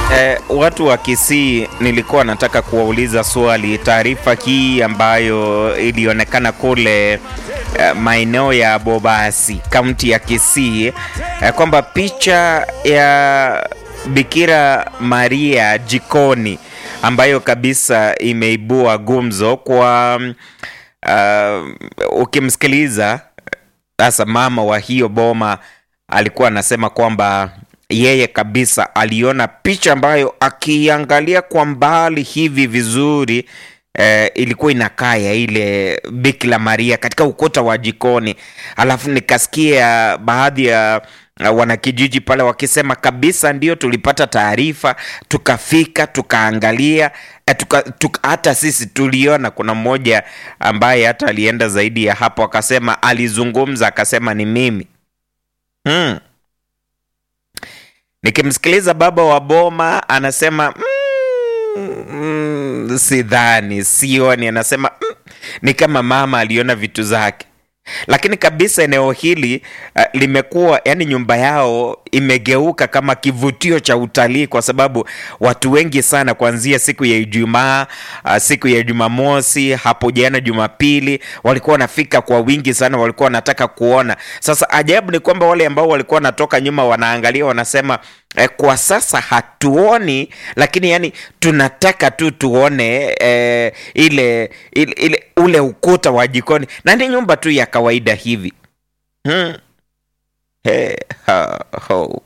Eh, watu wa Kisii nilikuwa nataka kuwauliza swali. Taarifa hii ambayo ilionekana kule eh, maeneo ya Bobasi, kaunti ya Kisii eh, kwamba picha ya Bikira Maria jikoni ambayo kabisa imeibua gumzo kwa uh, ukimsikiliza sasa mama wa hiyo boma alikuwa anasema kwamba yeye kabisa aliona picha ambayo akiangalia kwa mbali hivi vizuri eh, ilikuwa inakaa ya ile Bikira Maria katika ukuta wa jikoni, alafu nikasikia baadhi ya uh, wanakijiji pale wakisema kabisa, ndio tulipata taarifa tukafika tukaangalia eh, tuka, tuka, hata sisi tuliona. Kuna mmoja ambaye hata alienda zaidi ya hapo, akasema alizungumza, akasema ni mimi hmm. Nikimsikiliza baba wa boma anasema mm, mm, sidhani, sioni. Anasema mm, ni kama mama aliona vitu zake, lakini kabisa eneo hili uh, limekuwa yani, nyumba yao imegeuka kama kivutio cha utalii, kwa sababu watu wengi sana kuanzia siku ya Ijumaa, uh, siku ya Jumamosi, hapo jana Jumapili, walikuwa wanafika kwa wingi sana, walikuwa wanataka kuona. Sasa ajabu ni kwamba wale ambao walikuwa wanatoka nyuma wanaangalia, wanasema eh, kwa sasa hatuoni, lakini yani tunataka tu tuone eh, ile, ile, ile ule ukuta wa jikoni na ni nyumba tu ya kawaida hivi hmm. Hey, ha, ho.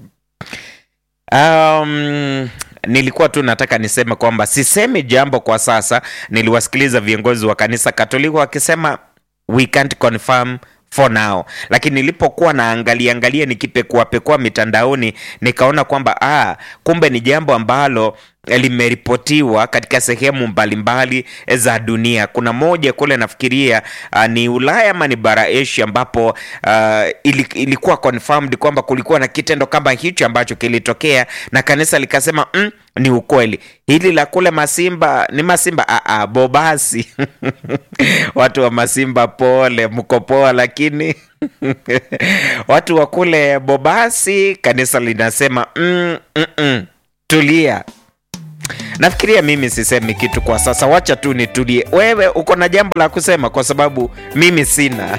Um, nilikuwa tu nataka niseme kwamba sisemi jambo kwa sasa. Niliwasikiliza viongozi wa kanisa Katoliki wakisema we can't confirm for now, lakini nilipokuwa naangalia angalia nikipekua pekua mitandaoni nikaona kwamba ah, kumbe ni jambo ambalo limeripotiwa katika sehemu mbalimbali za dunia. Kuna moja kule nafikiria uh, ni Ulaya ama ni bara Asia, ambapo uh, ili, ilikuwa confirmed kwamba kulikuwa na kitendo kama hicho ambacho kilitokea na kanisa likasema mm, ni ukweli. Hili la kule Masimba ni Masimba a a Bobasi watu wa Masimba pole, mko poa, lakini watu wa kule Bobasi kanisa linasema mm, mm, mm, tulia Nafikiria mimi sisemi kitu kwa sasa, wacha tu nitulie. Wewe uko na jambo la kusema? Kwa sababu mimi sina.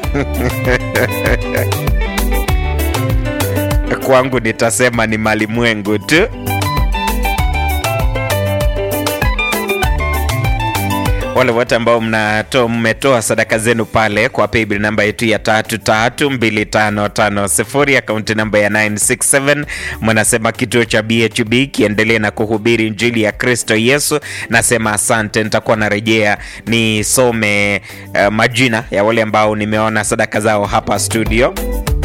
Kwangu nitasema ni malimwengu tu. Wale wote ambao mnato mmetoa sadaka zenu pale kwa paybill namba yetu ya tatu tatu mbili tano tano sifuri akaunti namba ya 967 mnasema kituo cha BHB kiendelee na kuhubiri injili ya Kristo Yesu. Nasema asante, nitakuwa narejea nisome uh, majina ya wale ambao nimeona sadaka zao hapa studio.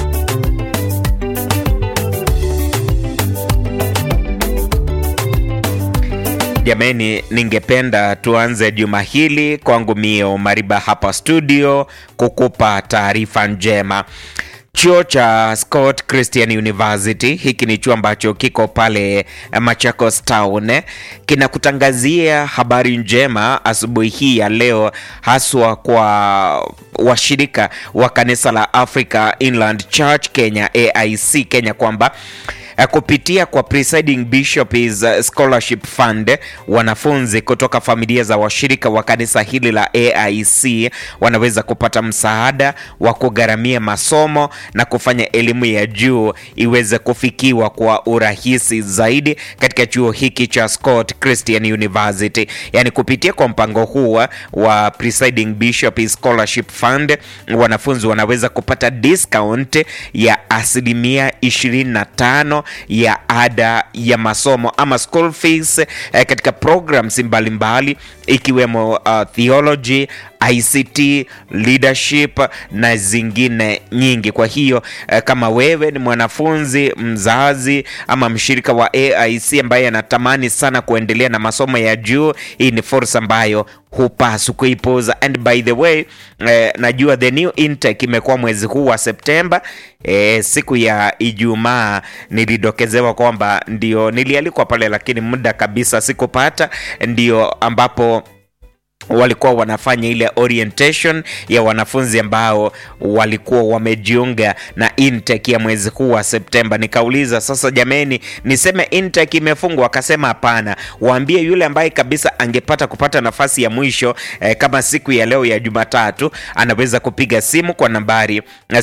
Jameni, ningependa tuanze juma hili kwangu mio Mariba hapa studio kukupa taarifa njema. Chuo cha Scott Christian University, hiki ni chuo ambacho kiko pale Machakos Town, kinakutangazia habari njema asubuhi hii ya leo, haswa kwa washirika wa kanisa la Africa Inland Church Kenya, AIC Kenya, kwamba kupitia kwa Presiding Bishop is Scholarship Fund, wanafunzi kutoka familia za washirika wa kanisa hili la AIC wanaweza kupata msaada wa kugharamia masomo na kufanya elimu ya juu iweze kufikiwa kwa urahisi zaidi katika chuo hiki cha Scott Christian University. Yaani, kupitia kwa mpango huu wa Presiding Bishop is Scholarship Fund, wanafunzi wanaweza kupata discount ya asilimia 25 ya ada ya masomo ama school fees eh, katika programs mbalimbali ikiwemo uh, theology, ICT, leadership na zingine nyingi. Kwa hiyo eh, kama wewe ni mwanafunzi, mzazi ama mshirika wa AIC ambaye anatamani sana kuendelea na masomo ya juu, hii ni fursa ambayo hupaswi kuipuuza. And by the way eh, najua the new intake imekuwa mwezi huu wa Septemba. Eh, siku ya Ijumaa nilidokezewa kwamba ndio nilialikwa pale, lakini muda kabisa sikupata, ndio ambapo walikuwa wanafanya ile orientation ya wanafunzi ambao walikuwa wamejiunga na intake ya mwezi huu wa Septemba. Nikauliza sasa, jameni, niseme intake imefungwa? Akasema hapana, waambie yule ambaye kabisa angepata kupata nafasi ya mwisho eh, kama siku ya leo ya Jumatatu anaweza kupiga simu kwa nambari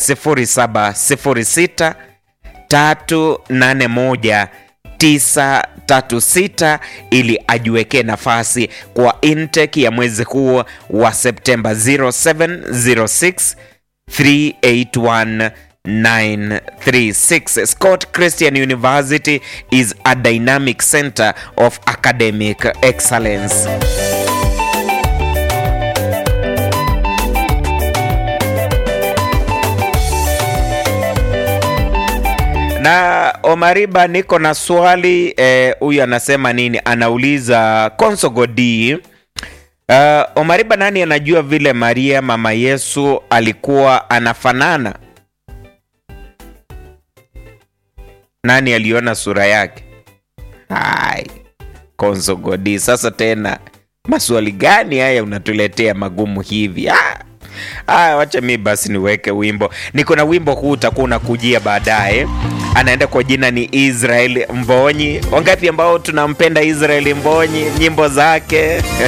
0706 381 936 ili ajiwekee nafasi kwa intake ya mwezi huu wa Septemba 0706 381 936. Scott Christian University is a dynamic center of academic excellence. na Omariba, niko na swali huyu. Eh, anasema nini? Anauliza Konsogo D. Uh, Omariba, nani anajua vile Maria mama Yesu alikuwa anafanana? Nani aliona sura yake? Hai, Konsogo D, sasa tena maswali gani haya unatuletea magumu hivi? Ah. Aya, wacha mi basi niweke wimbo. Niko na wimbo huu utakuwa unakujia baadaye. Anaenda kwa jina ni Israel Mbonyi. Wangapi ambao tunampenda Israel Mbonyi, nyimbo zake